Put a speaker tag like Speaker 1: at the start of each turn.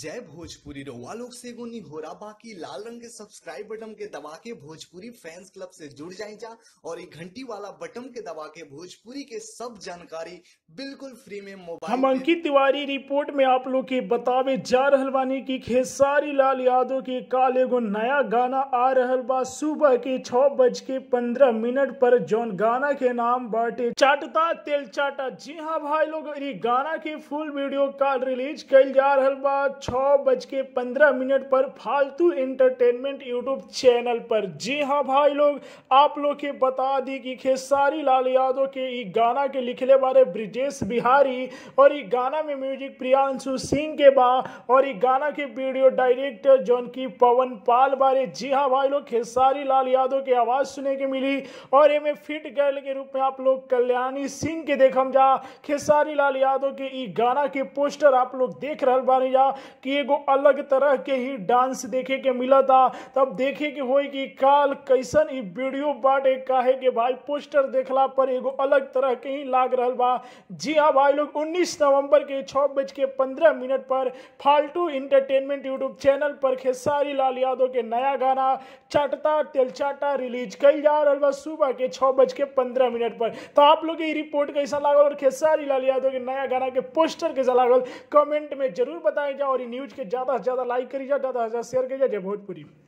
Speaker 1: जय भोजपुरी रउआ लोग से एगो निहोरा बाकी लाल रंग के सब्सक्राइब बटन के दबा के भोजपुरी फैंस क्लब से जुड़ जाए जा और ये घंटी वाला बटन के दबा के भोजपुरी के सब जानकारी बिल्कुल फ्री में मोबाइल
Speaker 2: हम
Speaker 1: पे
Speaker 2: अंकित तिवारी रिपोर्ट में आप लोग के बतावे जा रहल बानी कि खेसारी लाल यादव के काल एगो नया गाना आ रहल बा सुबह के छह बज के पंद्रह मिनट पर जौन गाना के नाम बाटे चाटता तेल चाटा जी हाँ भाई लोग इ गाना के फुल वीडियो काल रिलीज कल जा रहल बा छह बज के पंद्रह मिनट पर फालतू एंटरटेनमेंट यूट्यूब चैनल पर जी हाँ भाई लोग आप लोग के बता दी कि खेसारी लाल यादव के इ गाना के लिखले बारे ब्रिजेश बिहारी और इ गाना में म्यूजिक प्रियांशु सिंह के बा और इ गाना के वीडियो डायरेक्टर जौन की पवन पाल बारे जी हाँ भाई लोग खेसारी लाल यादव के आवाज सुने के मिली और एमे फिट गर्ल के रूप में आप लोग कल्याणी सिंह के देखम जा खेसारी लाल यादव के इ गाना के पोस्टर आप लोग देख रहल बानी जा कि एगो अलग तरह के ही डांस देखे के मिला था तब देखे के होई कि काल कैसन इ वीडियो बाटे काहे के भाई पोस्टर देखला पर एगो अलग तरह के ही लाग रहल बा जी हाँ भाई लोग 19 नवंबर के छह बज के पंद्रह मिनट पर फालतू इंटरटेनमेंट यूट्यूब चैनल पर खेसारी लाल यादव के नया गाना चाटता तेलचाटा रिलीज कल जा रहल बा सुबह के छह बज के पंद्रह मिनट पर तो आप लोग के इ रिपोर्ट कैसा लागल और खेसारी लाल यादव के नया गाना के पोस्टर कैसा लागल कमेंट में जरूर बताएं जा और इ न्यूज के ज्यादा से ज्यादा लाइक करी जा ज्यादा से ज्यादा शेयर करी जा जय भोजपुरी